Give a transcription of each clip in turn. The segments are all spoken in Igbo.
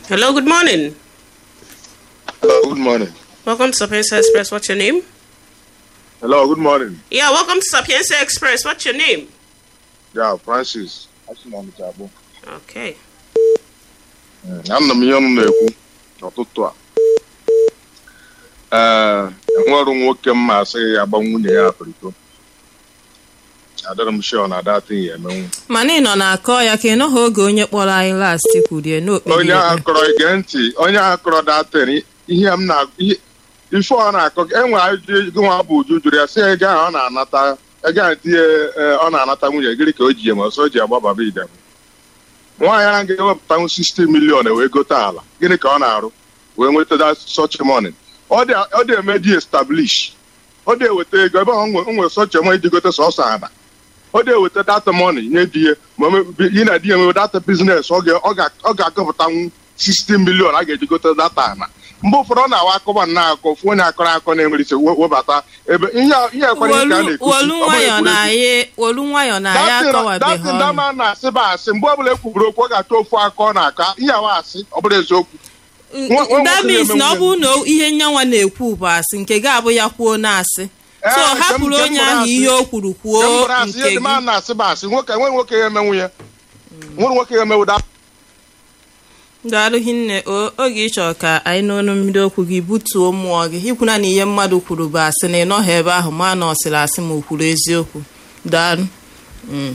Hello, good morning. Hello, good morning. Welcome to Sapienza Express. What's your name? Hello, good morning. Yeah, welcome to Sapienza Express. What's your name? Yeah, Francis. Asị na Ọnịcha abụọ. Okay. Anọ m ihe ọnụ na-ekwu n'ụtụtụ a. Ee, enwerụ nwoke m ma asị ya agba nwunye ya apịrịko. Adịrị m sure na data ya emenwu. mana ị nọ na-akọ ya ka ị nọghị oge onye kpọrọ anyị last kwurie n'okpuru Onye ahụ ikpe. kọrọ ige ntị, onye ahụ kọrọ datin ihe m na ihe ife ọ na-akọ enwe ajụjụ gị nwa bụ uju jụrụ ya sị ego ahụ ọ na-anata ego ahụ tinye ee, ọ na-anata nwunye gịrị ka o ji eme ọsọ o ji agbababa idem nwaanyị ahụ ga-ewepụtanwu 60 milion wee gote ala gịnị ka ọ na-arụ wee nweta such money ọ dị ọ dị eme dị establish ọ dị eweta ego ebe ọ nwe o nwere such money iji gote sọsọ ala ọ dị eweta data money nye di ya ma o me- yi na di ya enwe data biznes ọ ga- ọ ga- ọ ga-akọpụtanwu 60 milion a ga-eji gote data ala mgbe ụfọdụ ọ na-awa akọba nna akọ ofu onye akọrọ akọ na-enwere ise we- webata ebe ihe a- ihe ekwere nke a wolu na-ekuzi wolu ọ bụrụ nwayọ na egwuregwu. anyị wolu nwayọ na anyị akọwabeghị datin ọnụ dama na-asị ba asị mgbe ọbụla ekwuburu okwu ọ ga-achọ ofu aka ọ na-aka ihe awa asị ọ bụrụ eziokwu nwa- nwa that nwoke means na-eme na ọ nwunye. bụrụ na ihe nyanwa na-ekwu bụ asị nke ga-abụ ya kwuo na-asị Ee, so nke m- hapụrụ nke m onye bụrụ ahụ asị. ihe o kwuru Nke m kwuo bụrụ asị, ihe nke dị mma gị na-asị ba asị nwoke enweghị nwoke ya emenwu ya nwere nwoke ya emenwu da daalụ hinne o oge ịchọ ka anyị n'ọnụ mmiri okwu gị butuo mmụọ gị ikwuna na ihe mmadụ kwuru bụ asị na ị nọghị ebe ahụ ma na ọ sịrị asị ma o kwuru eziokwu daalụ Mm.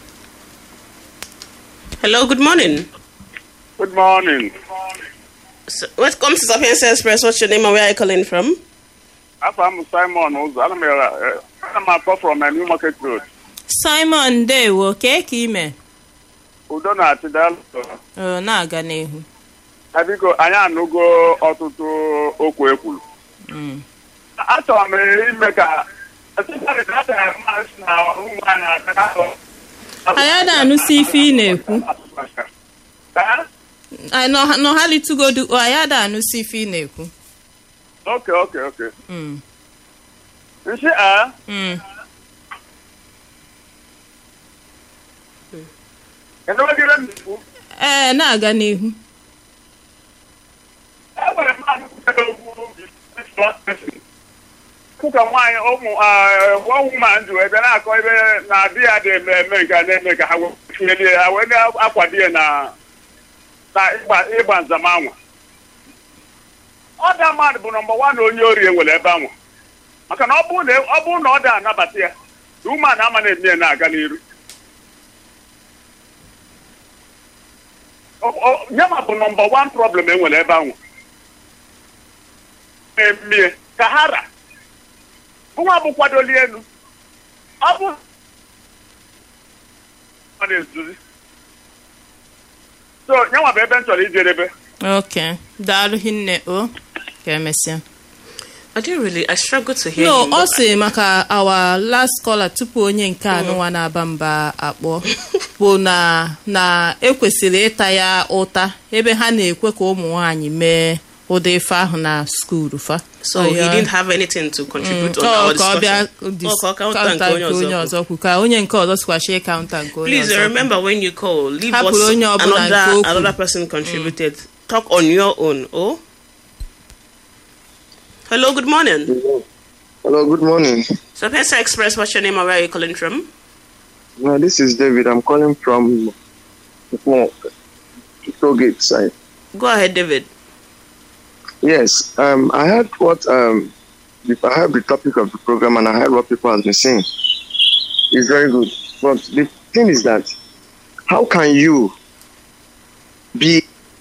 Hello, good morning. Good morning. So, welcome to Sapienza Express. What's your name and where are you calling from? Afọ m Simon Ụzọ. Ana m eh, ana m akpọ from a New Market Road. simon ndewo kee ka ime Udo na-achị daalụ. Ọ, na-aga n'ihu Eh, Biko, anyị anụgo ọtụtụ okwu ekwuru. Mm. Achọrọ m ime ka especially that time mas na ụmụ anyị aka- anyị ada anụsi ife ị na-ekwu Eh? anyị nọ- nọghalịtụgodu o, anyị ada anụsi ife ị na-ekwu Okay, okay, okay. Mm. Nshi a Mm. enwegịre m ikwu. ee na-aga n'ihu E nwere mmadụ kwutere okwu obi ụka nwaanyị ụmụ ọnwụ ma ndụ ebe na-akọ ebe na di ya dị eme eme nke a na-eme ka ha wee tinyelie ya wee na-akwado ya na na ịgba ịgba nzamanwa ọda mmadụ bụ nọmba wan onye ori enwere ebe anwa maka na ọ bụrụ na ọ bụrụ na ọ da anabata ya na ume a na-ama na-eme ya na-aga n'iru Ọ- ọ- nyama bụ nọmba wan problem enwere ebe anwa na-emie ka ha ra nwa bụ kwadoli elu ọ bụ ọ na-ezuzi so nyanwa bụ ebe m chọrọ ijedebe ok daalụ hinne o ka emesịa I didn't really, I struggle to hear no you. ọ sị maka our last caller tupu onye nke anụnwa na-aba mba akpọ bụ na na ekwesịrị ịta ya ụta ebe ha na-ekwe ka ụmụ nwaanyị mee ụdị ife ahụ na skuulu fa So Ọ he ya- didn't have anything to contribute on Ọ our ka ọ bịa discussion. dis- Oh, ka ọ counter counter nke onye nke onye ọzọ ọzọ kwu ka onye nke ọzọ sikwachie kaụnta nke onye Please ọzọ kwu. remember when you call, leave Hapụrụ what onye ọbụla nke another, o kwuru. another person contributed. Talk on your own. Oh? Hello, good morning. Hello, good morning. Sapienza Express, what's your name and where are you calling from? No, this is David. I'm calling from from Tollgate side. Go ahead, David. Yes, um, I heard what um, if I heard the topic of the program and I heard what people have been saying. It's very good, but the thing is that how can you be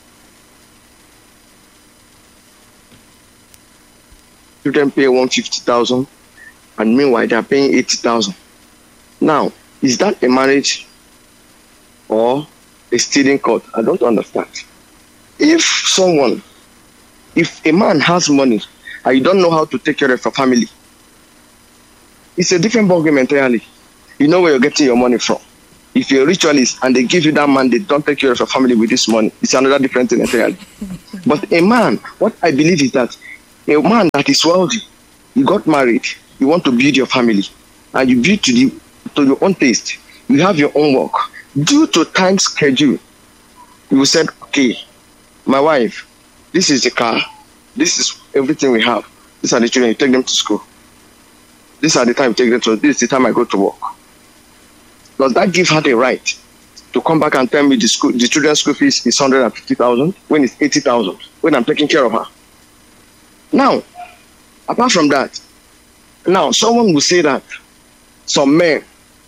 you then pay one fifty thousand, and meanwhile they are paying eighty thousand. Now, is that a marriage or a stealing court? I don't understand. If someone if a man has money and you don't know how to take care of your family, it's a different ballgame entirely. You know where you're getting your money from. If you're a ritualist and they give you that mandate, don't take care of your family with this money, it's another different thing entirely. but a man, what I believe is that a man that is wealthy, you got married, you want to build your family, and you build to the to your own taste, you have your own work. Due to time schedule, you said, okay, my wife, this is the car, this is everything we have. These are the children, you take them to school. These are the time you take them to, this is the time I go to work. Does that give her the right to come back and tell me the school, the children's school fees is 150,000 when it's 80,000 when I'm taking care of her? Now, apart from that, now someone will say that some men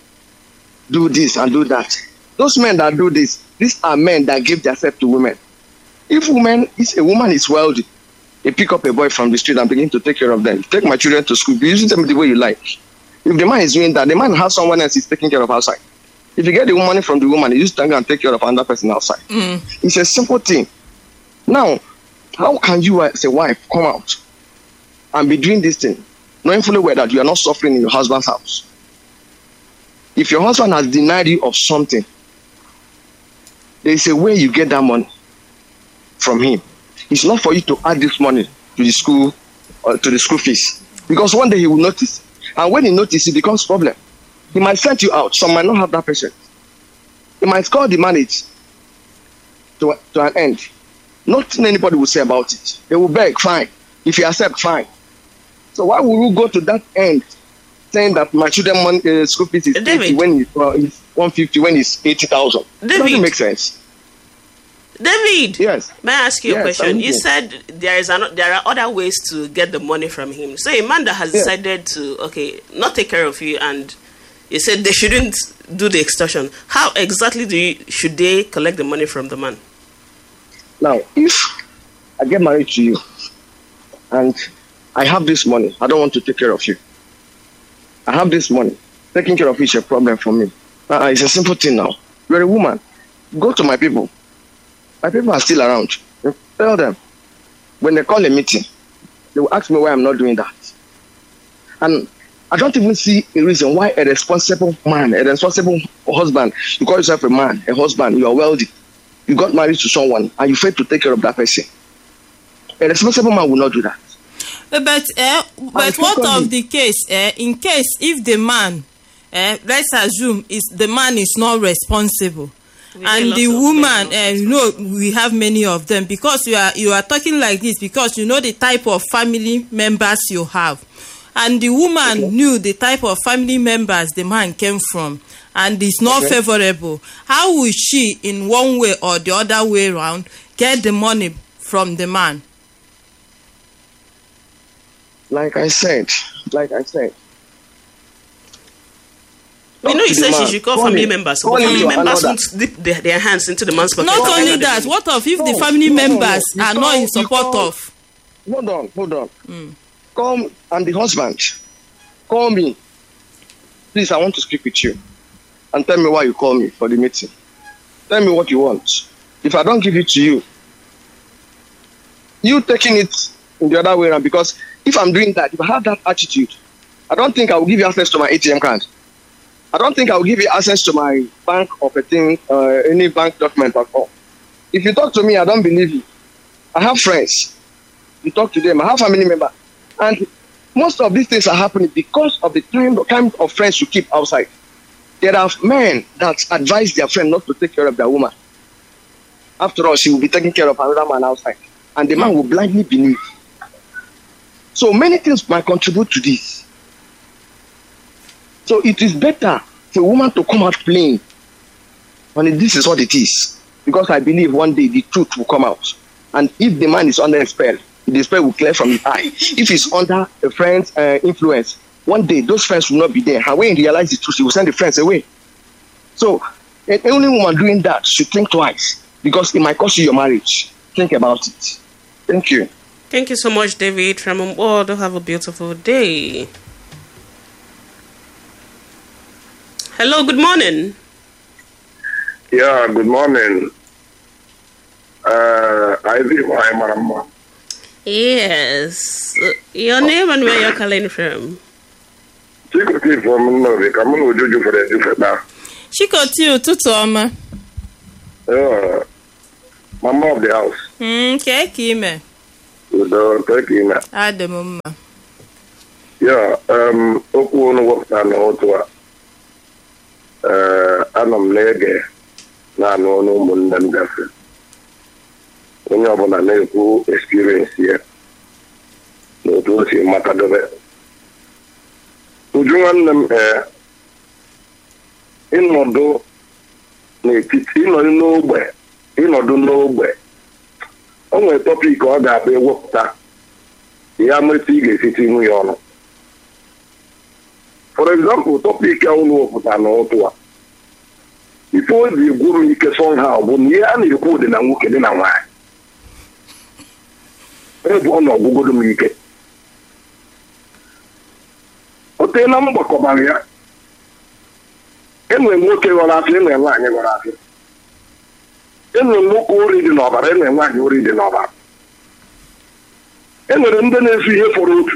do this and do that. Those men that do this, these are men that give themselves to women. If woman is a woman is wealthy, they pick up a boy from the street and begin to take care of them. Take my children to school, be using them the way you like. If the man is doing that, the man has someone else he's taking care of outside. If you get the money from the woman, you just go and take care of another person outside. It's a simple thing. Now, how can you as a wife come out and be doing this thing, knowing fully well that you are not suffering in your husband's house? If your husband has denied you of something, there is a way you get that money from him. It's not for you to add this money to the school or to the school fees. Because one day he will notice. And when he notices, it becomes problem. He might send you out. Some might not have that patience. He might call the marriage to, to an end. Nothing anybody will say about it. They will beg, fine. If you accept, fine. So why would you go to that end saying that my children money, uh, school fees is David. 80 when it's, uh, it's 150 when it's 80,000? David. Doesn't make sense. David, Yes. may I ask you a Yes, question? I'm You listening. said there is an, there are other ways to get the money from him. So a man that has Yeah. decided to okay not take care of you, and you said they shouldn't do the extortion. How exactly do you, should they collect the money from the man? Now, if I get married to you and I have this money, I don't want to take care of you. I have this money. Taking care of you is a problem for me. Uh, it's a simple thing now. You're a woman. Go to my people. My people are still around. You Tell them. When they call a meeting, they will ask me why I'm not doing that. And I don't even see a reason why a responsible man, a responsible husband, you call yourself a man, a husband, you are wealthy, you got married to someone and you fail to take care of that person. A responsible man will not do that. Eh, but eh, but think what only- of the case eh, in case if the man eh, let's assume is the man is not responsible We hear and lots the of woman men eh, you know we have many of them because you are you are talking like this because you know the type of family members you have and the woman knew the type of family members the man came from and it's not Okay. favorable how will she in one way or the other way around get the money from the man Like I said, like I said. You know, you to the said she man. should call Call family him. members. Call But him family to members another. won't dip their, their hands into the man's pocket. not to only find out that the- what of if the No, family no, no, no. members You are not call- in you support call- of Hold on, hold on. Come and the husband. Call me. Please, I want to speak with you. And tell me why you call me for the meeting. Tell me what you want. If I don't give it to you, you taking it in the other way around because if I'm doing that, if I have that attitude, I don't think I will give you access to my ATM card. I don't think I will give you access to my bank or a thing, uh, any bank document at all. If you talk to me, I don't believe you. I have friends. You talk to them. I have family members, and most of these things are happening because of the kind of, kind of friends you keep outside. There are men that advise their friend not to take care of their woman. After all, she will be taking care of another man outside, and the man will blindly believe. So many things might contribute to this. So it is better for a woman to come out plain. And this is what it is. Because I believe one day the truth will come out. And if the man is under a spell, the spell will clear from his eye. If he's under a friend's uh, influence, one day those friends will not be there. And when he realizes the truth, he will send the friends away. So, a- any woman doing that should think twice because it might cost you your marriage. Think about it. Thank you. Thank you so much, David from Umbodo. Have a beautiful day. Hello, good morning. Yeah, good morning. Uh, I live my mama. Yes. Uh, Your name and where you're calling from? Secretly from Novi, come on, would you for the different chikoti ụtụtụ ọma Yeah, mama of the house. Mm, kee ka ime With the turkey now. adị m mma Yeah, um, okwu unu wepụta n'otu a. Uh, anọ m na-ege na-anụ ọnụ ụmụnne m gafe. O onye ọbụla na-ekwu experience ya na otu o si matadobe uju nwanne m ee ịnọdụ n'etiti ịnọdụ n'ogbe ịnọdụ n'ogbe o nwere tọpik ọ ga-abịa ewepụta ya metụ ị ga-esiti ihu ya ọnụ for example tọpik a ụlọ wepụta n'ụtụ a ife o ji egwu m ike somehow bụ na ihe a na-ekwu dị na nwoke dị na nwaanyị ebe ọ na ọgwụgodo m ike o teela m gbakọbara ya enwere nwoke ghọrọ afọ enwere nwaanyị ghọrọ afọ enwere nwoke ori dị n'ọbara enwere nwaanyị ori dị n'ọbara enwere ndị na-ezu ihe fọrọ otu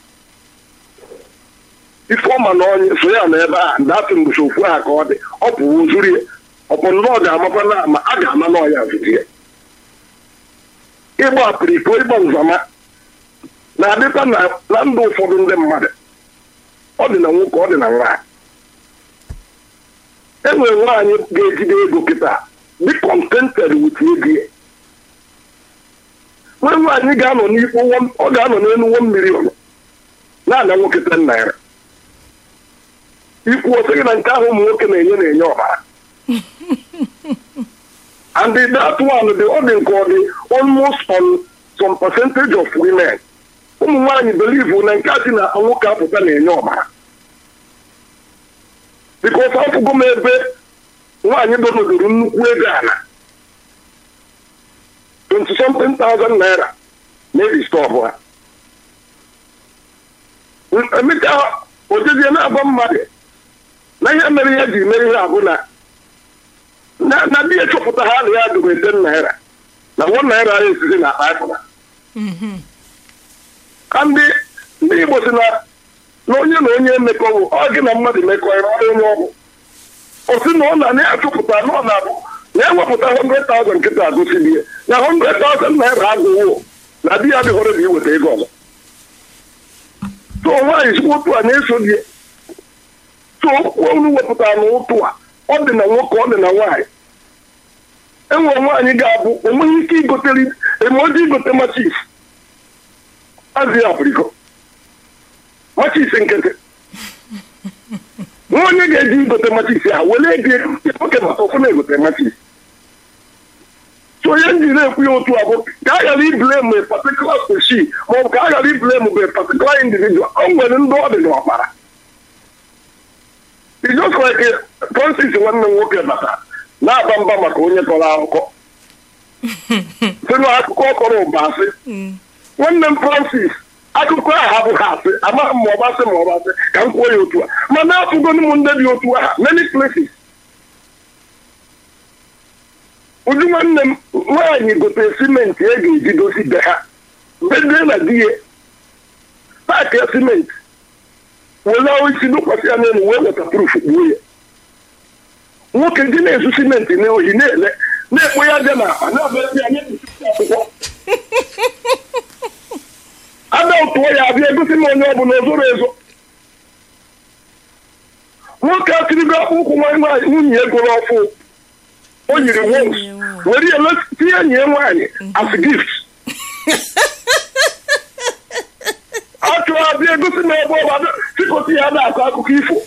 ifeọma na onye so ya na ebe a datị mgbochi okwu ha ka ọ dị ọ pụrụ zuru ya ọpụ nnọọ ga-amakwa na ama a ga-ama na ọya zuru ya ịgba apịrịko ịgba nzama na-adịkwa na ndụ ụfọdụ ndị mmadụ ọ dị na nwoke ọ dị na nwaanyị enwere nwaanyị ga-ejide ego kịta dị contented with ego ya nwee nwaanyị ga-anọ n'ikpo ọ ga-anọ n'elu one million na-ana nwoke ten naira ikwu otu gị na nke ahụ ụmụ nwoke na-enye na-enye ọbara and that one dị ọ dị nke ọ dị almost on some percentage of women ụmụ nwaanyị believe na nke a dị na nwoke apụta na-enye ọbara because afụgo m ebe nwaanyị donodoro nnukwu ego ala 20 something thousand naira maybe stọọbụ ha emechaa ojezie na-agba mmadụ na ihe mere ihe ji mere ihe abụ na na di echọpụta ha na ya dobe ten naira na one naira ya esizi na akpa ịfụna ka ndị ndị igbo si na na onye na onye emekọwụ ọ gị na mmadụ emekọ ya onye ọgwụ osi na ọ na na-achọpụta na ọ na-abụ na-ewepụta 100,000 nkịta agụsili ya na 100,000 naira agụwo na di ya dịghọrọ bụ iweta ego ọzọ so nwaanyị sikwa otu a na-eso di ya so okwu olu wepụtara na ụtụ a ọ dị na nwoke ọ dị na nwaanyị enwere nwaanyị ga-abụ onweghị ike igotere emoji igote machis azị ya apriko machis nkịtị nwa onye ga-eji igote machis ha were ego nwoke maka ọfụ na-egote machis so onye njiri ekwu ya otu a bụ ka a ghara iblem a particular species maọbụ ka a ghara iblem bụ a particular individual o nwere ndị ọ dị n'ọkpara just like Francis nwanne m nwoke bata na-aba mba maka onye kọrọ akụkọ si na akụkọ ọ kọrọ ụba asị nwanne m Francis akụkọ ahụ abụghị asị amaghị m ma ọ basị ma ọ basị ka m kwuo ya otu a mana afụgonu m ndị dị otu aha many places uju nwanne m nwaanyị gotere simenti e ga-eji dozi be ha bedee na di ya paakị simenti were isi dụkwasị ya n'elu wee weta proof gbuo ya nwoke ndị na-ezu simenti n'ohi na-ele na-ekpo ya aja na akpa na-abịa ya akwụkwọ ada tụọ ya abịa egosi m onye ọbụla ozoro ezo nwoke atirigo akpụkwụ nwaanyị nwunye ya gụrụ ọfụ o yiri wons were ya tinye enyi ya nwaanyị as gift achọrọ abịa egosi na ebe ọba chịkọta ya na-akọ akụkọ ifo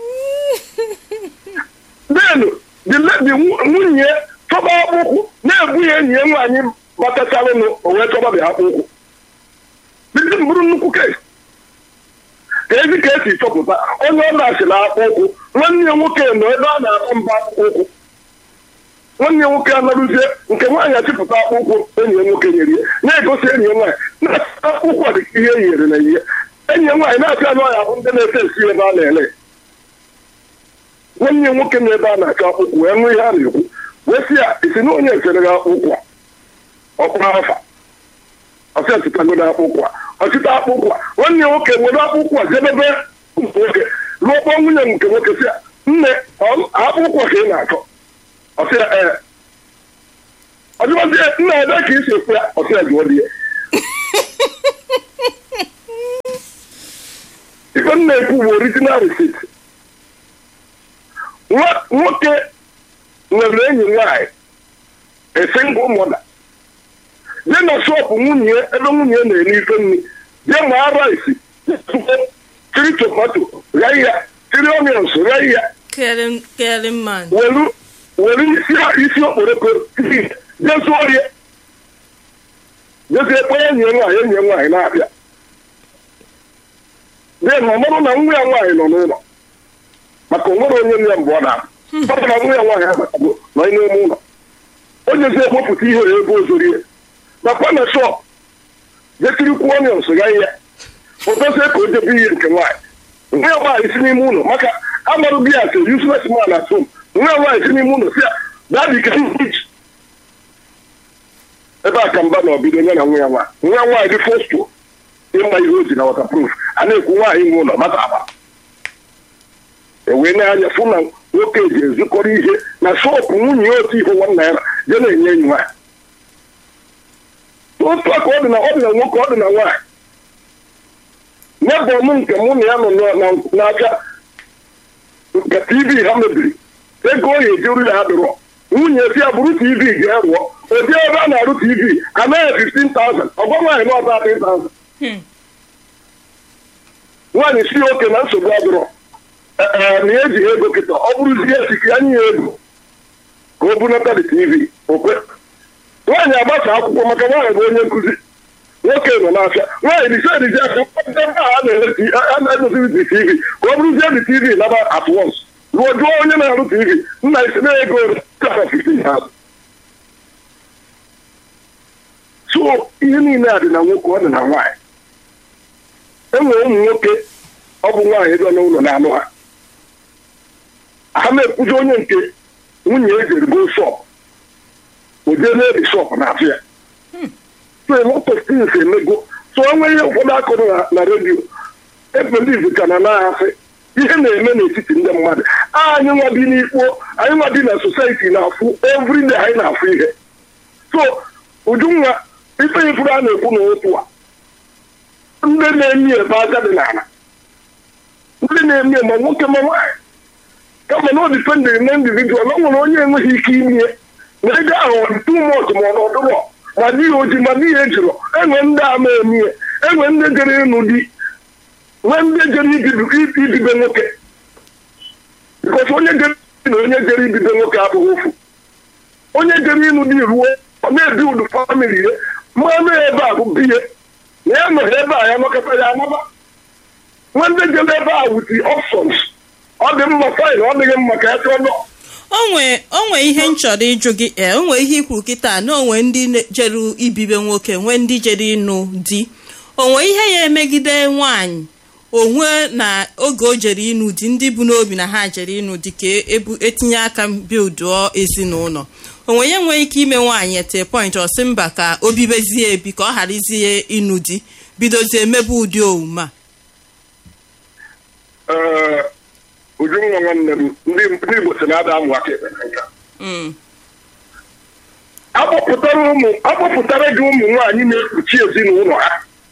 denu dị nwunye chọba akpụkwụ na-ebu ya enyi ya nwaanyị batachalụnụ o wee chọba bịa akpụkwụ bidi bụrụ nnukwu kes ka ezi ka esi chọpụta onye ọ na-achịla akpụkwụ nwanne ya nwoke nọ ebe a na-akpọ mba akpụkwụ nwanne ya nwoke anarụzie nke nwaanyị achịpụta akpụkwụ enyi ya nwoke nyere ya na-egosi enyi ya nwaanyị na akpụkwụ dị ihe e nyere na ihe enyi ya nwaanyị na-achị anụ ọhịa bụ ndị na-ese esi ebe a na-ele nwanne ya nwoke na ebe a na-achọ akpụkwụ wee nwee ihe a na-ekwu wee sị ya isi na onye esere gị akpụkwụ a ọkpụrụ afa ọsị ọchịtagodo akpụkwụ a ọchịta akpụkwụ a nwanne ya nwoke were akpụkwụ a jedebe nwoke lụọkpọ nwunye nke nwoke sị ya nne akpụkwụ ka ị na-achọ ọsịa ee ọjụbazie nna ebe ka isi ekwu ya ọsịa jụọ di ya ife m na-ekwu bụ original receipt nwoke nwere enyi nwaanyị a single mother jee na shọpụ nwunye ya ebe nwunye ya na-eri ife nri jee maa rice tiri tomato ree ya tiri onions ree ya caring caring man welu welu isi isi okporoko isi jee zụọ ya jezie kpọọ enyi ya nwaanyị enyi ya nwaanyị na-abịa dee na ọ bụrụ na nwa ya nwaanyị nọ n'ụlọ maka onwere onye nne ya mgbe ọ na ọ bụ na nwa ya nwaanyị abatago nọ n'ime ụlọ o jezie ekpopụta ihe ya ebe ozorie nakwa na shọp jetirikwuo onions ya ihe odozie ka o jebe ihe nke nwaanyị nwa ya nwaanyị si n'ime ụlọ maka amarụ gị asị useless man at home nwa ya nwaanyị si n'ime ụlọ si ya dadi ka iji ebe a ka mba na ọbido nye na nwa ya nwaanyị nwa ya nwaanyị dị fosto ịma ihe o ji na waterproof a na-ekwu nwaanyị nwe ụlọ mata agba ewee na-anya fụ na nwoke ji ezukọrọ ihe na shọpụ nwunye ya otu ihe nwa naira je na-enye enyi nwaanyị otu aka ọ dị na ọ dị na nwoke ọ dị na nwaanyị n'ebe ọmụ nke mụ na ya nọ na- n'aka nke tv ha mebiri ego oyi ejuru ya adịrọ nwunye si ya bụrụ tv ga-erụọ ụdị ebe a na-arụ tv anaghị 15,000 ọgwa nwaanyị na ọba 30,000 Hmm. nwaanyị si oke na nsogbu adịrọ ee na eji ego kịta ọ bụrụzie esike ya nye ya ego ka o bunata dị tv okwe nwaanyị agbasa akwụkwọ maka nwaanyị bụ onye nkụzi nwoke nọ n'afịa nwaanyị dịse edizi aka kpọpụta ndị a na-ele- a na-edoziri dị tv ka ọ bụrụzie dị tv naba at once ruo jụọ onye na-arụ tv nna isi na ego kara 15,000 so ihe niile a dị na nwoke ọ dị na nwaanyị enwere ụmụ nwoke ọ bụ nwaanyị dị n'ụlọ na-anụ ha ha na-ekwuzi onye nke nwunye e jere go shop o jee n'ebe shop na-afụ ya so a lot of things emego so onwe ihe ụfọdụ akụrụ na- na redio ebeliv ka na na-asị ihe na-eme n'etiti ndị mmadụ anyị nwa bi n'ikpo anyị nwa bi na society na-afụ everyday anyị na-afụ ihe so ujunwa ife ifuru a na-ekwu na otu a ndị na-emi ebe aka dị n'ala ndị na-emi ma nwoke ma nwaanyị kama na ọ dipendịrị na individual o nwere onye enweghị ike imie na ego ahụ ọ dị too much ma ọ na ọdụrọ ma n'ihi oji ma n'ihi ejirọ enwe ndị ama emie enwe ndị jere ịnụ di nwee ndị jere ibibi- ibibe nwoke bikọs onye jere na onye jere ibibe nwoke abụghị ofu onye jere ịnụ di ruo ọ na-ebi ụdụ famili ya mmanụ ebe a bụ biye na ya nọghị ebe a ya nọkọta ya anaba nwe ndị jere ebe a wuti options ọ dị mma faịn ọ dịghị mma ka ya chọọ nọ onwe onwe ihe m chọrọ ịjụ gị ee onwe ihe ikwu kịta na onwe ndị ne- jere ibibe nwoke nwee ndị jere ịnụ di onwe ihe ya emegide nwaanyị onwe na oge o jere ịnụ di ndị bụ n'obi na ha jere ịnụ di ka ebu etinye aka bilduo ezinụlọ onwe ya nwee ike ime nwaanyị ete point ọsị mba ka o bibezie ebi ka ọ gharazie ịnụ di bidozie emebe ụdị omume a ee ujunwa nwanne m ndị ndị igbo si na-ada amụ aka ekpe na nka Mm. akpọpụtara ụmụ akpọpụtara gị ụmụ nwaanyị na-ekpuchi ezinụlọ ha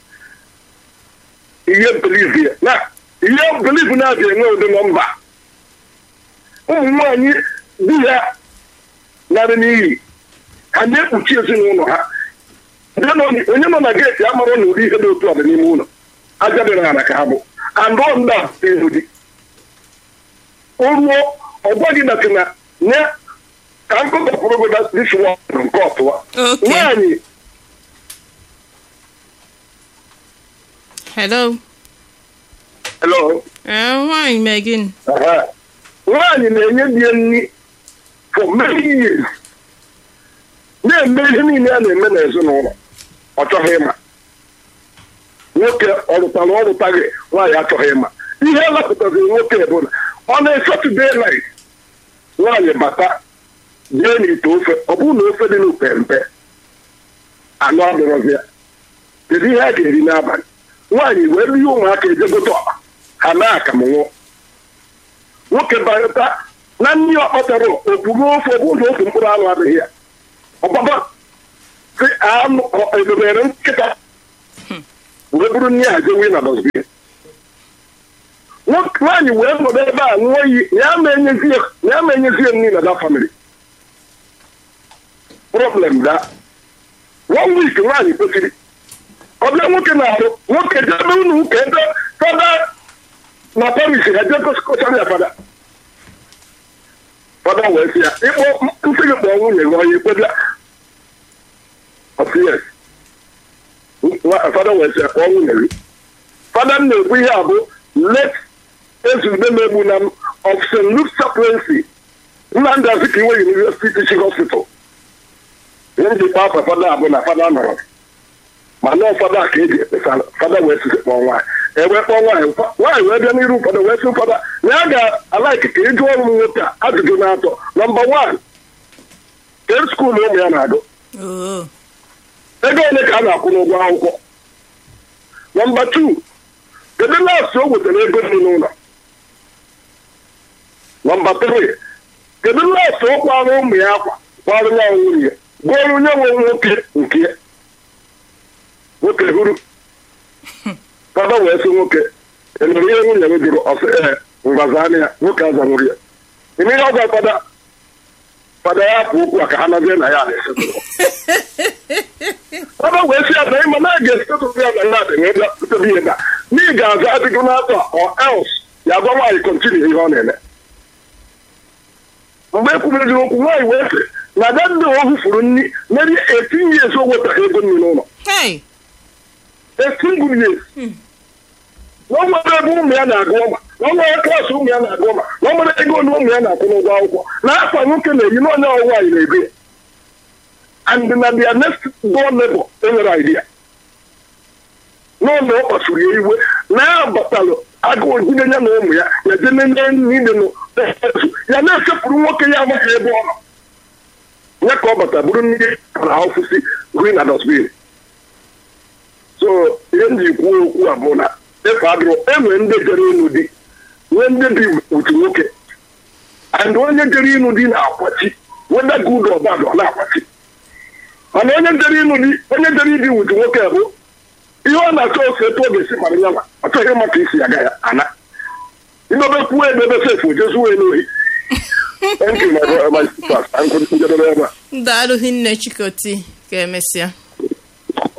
ihe beliv ya na ihe beliv na-abịa enwe ụdị nọmba ụmụ nwaanyị di ya narị n'iyi ha na-ekpuchi ezinụlọ ha Onye nọ n- onye nọ na geeti amara na ụdị ihe dị otu a dị n'ime ụlọ aja dị n'ala ka ha bụ andụ nda ihu di o ruo ọ gwaghị na na nye ka m kọtapụrụ gị dis one nke ọtụwa Okay. nwaanyị hello hello ee nwaanyị mee gịnị Aha. nwaanyị na-enye di ya nri for many years na-eme ihe niile a na-eme n'ezinụlọ ọ chọghị ịma nwoke ọ rụtara ọ rụtaghị nwaanyị achọghị ịma ihe lapụtazi nwoke bụ na ọ na-esatọde nait nwaanyị bata jee n'ite ofe ọ bụrụ na ofe dị n'upe mpe anụ adịrọzi ya kedu ihe a ga-eri n'abalị nwaanyị wee rie ụmụaka ejegote ọkpa ha na akamụ nwụọ nwoke bata na nri ọ kpatara okpuru ofe ọ bụrụ na ofe mkpụrụ anụ adịghị ya ọgbaba si anụ ọ- edobere nkịta wee bụrụ nri a jewe na dọsbin nwaanyị wee nọdụ ebe a ṅụọ iyi ya ma enyezie ya ma enyezie nri na da famili problem da one week nwaanyị kwesịrị ọbịa nwoke na-arụ nwoke jebe unu ụka ebe fada na paris ha je kọchara ya fada fada wee sị ya ịkpọ nsị gị kpọọ nwunye gị onye ikpebịa ọsị yes fada wee sị ya kpọọ nwunye gị fada m na-ekwu ihe a bụ let ezugbe megbu na m of st luke chaplaincy nnamdị azikiwe university teaching hospital ihe m ji kpaa afa fada abụ na fada nọrọ ma na ụfọdụ ka eji ekpesa fada wee sị kpọọ nwaanyị ewee kpọọ nwaanyị nwaanyị wee bịa n'iru ụfọdụ wee sị ụfọdụ na ya ga-alaiki ka ịjụ ọrụ nwoke a ajụjụ na-atọ nọmba wan kee skuulu ụmụ ya na-agụ oo ego ole ka a na-akwụ n'ụgwọ akwụkwọ nọmba tu kedu laasị o wetara ego dị n'ụlọ nọmba tri kedu laasị ọ kwara ụmụ ya akwa kwara ya nwunye gụọrọ onye nwe nwoke nke ya nwoke huru fada wee sị nwoke enwere ihe nwunye m jụrụ ọsị ee ngwazanị ya nwoke azanwuru ya ime ihe ọgwa fada fada ya pụ okwu a ka ha nọzie na ya na-esetụrụ fada wee sị ya na ịma na ga esetụrụ ya na ya dị wee bịa pụtara ihe na n'ihi ga-aza adịgo n'atọ or else ya gwa nwaanyị kontinu ihe ọ na-eme mgbe e kwubeziri okwu nwaanyị wee sị na ada ndị o hụfuru nri meri etinye ezi o wetaghị ego nri n'ụlọ hey esingle years na ọ nwere ebe ụmụ ya na-agụ ọma na ọ nwere klaasị ụmụ ya na-agụ ọma na ọ nwere ego ole ụmụ ya na-akwụ n'ụgwọ akwụkwọ na akwa nwoke na-eyi na onye ọwụwa anyị na-ebe ya and na their next door neighbor enwere idea n'ụlọ ọ kpasuru ya iwe na ya batalụ agụụ jide ya na ụmụ ya ya je nene niile nọ ya na-esepụrụ nwoke ya amaghị ebe ọ nọ ya ka ọ bata bụrụ ndị na ofụsi green na dosbin so ihe m ji kwuo okwu a bụ na efe adụrụ enwe ndị jere ịnụ di nwee ndị dị otu nwoke and onye jere ịnụ di na-akwachi weda good or bad ọ na-akwachi mana onye jere ịnụ di onye jere ịdị otu nwoke bụ ihe ọ na-achọ ofe etu ọ ga-esi mara ya ọ chọghị maka isi ya ga ya ana idobe kwuo edebe sefu jezuo n'ohi thank you my, my sisters. I'm njedebe ebe a daalụ hinne chikoti ka emesịa